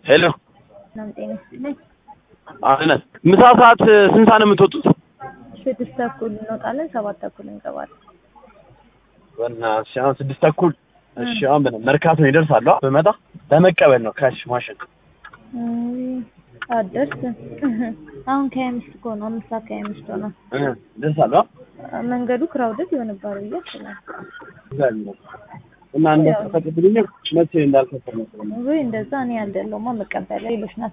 ሄሎ ሰላም ጤና ይስጥልኝ። አይነት ምሳ ሰዓት ስንት ሰዓት ነው የምትወጡት? ስድስት ተኩል እንወጣለን፣ ሰባት ተኩል እንገባለን። በእናትሽ አሁን ስድስት ተኩል እሺ። አሁን በነ መርካቶ ይደርሳሉ። በመጣ ለመቀበል ነው ካሽ ማሽን እም፣ አደርስ አሁን ከሀያ አምስት እኮ ነው፣ አምስት ሰዓት ከሀያ አምስት ሆነ። እ ደርሳሉ። መንገዱ ክራውደድ ይሆንባል ብዬ አስባለሁ። እና እንደተፈቀደልኝ መቼ እንዳልከፈል ነው ወይ እንደዛ እኔ ያልደለውማ መቀበል ሌሎች ናቸው